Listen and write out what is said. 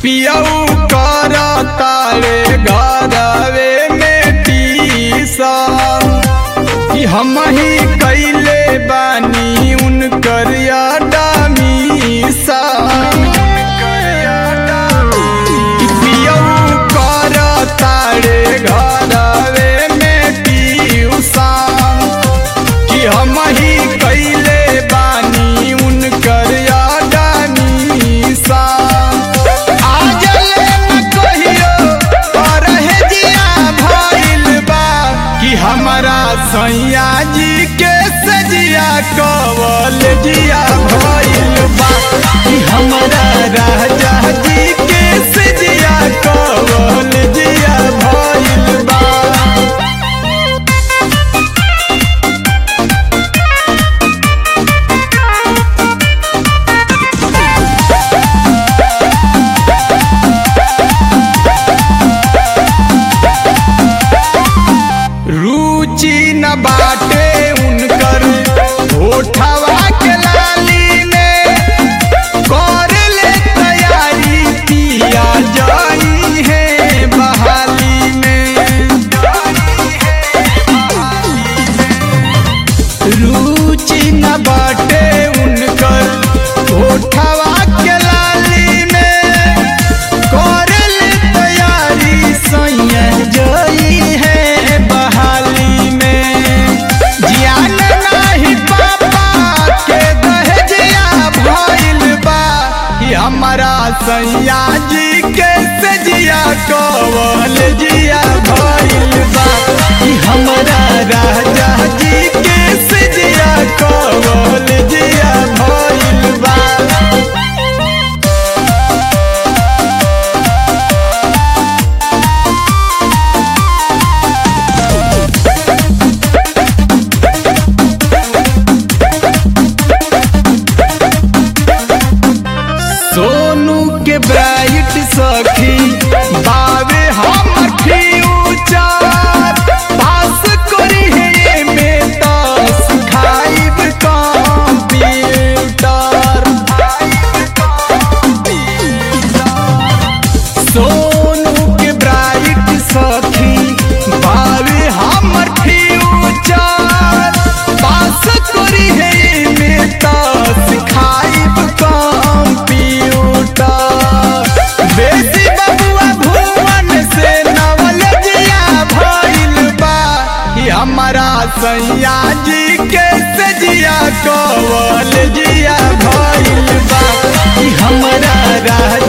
पियऊ कर तारे घरवे में टीसन कि हम ही कैले बानी उनकर यादामीसा कि पियऊ कर तारे घरवे में टीसन कि हम ही कैले बानी उनकर यादानीसा आज ले न कहियो परहे जिया भइल बा कि हमारा सैया जी के सजिया कवल जिया भइल बा कि हमारा राजा जी के सजिया कवल जिया भइल बा रुचि न बाटे उनकर होठवा के लाली में कर ले तैयारी पिया जाई है बहाली में रुचि न बाटे उनकर होठवा के लाली में कर ले तैयारी सैया जाई है बहाली में जियान नाही पापा के दहजिया भइल बा कि हमारा सैया जी के सजिया कवल जिया भइल बा कि हमारा राजा जी के सजिया कवल जिया भइल बा सोनू के ब्राइट सखी बावे हमर फ्यूचर पास करी है में दस खाइब कंप्यूटर सोनू के ब्राइट सखी बावे हमर फ्यूचर पास करी है में दस खाइब कंप्यूटर बेसी बबुआ भुवन से नवल जिया भइल बा कि हमारा सैया जी के सजिया कवल जिया भइल बा कि हमारा राज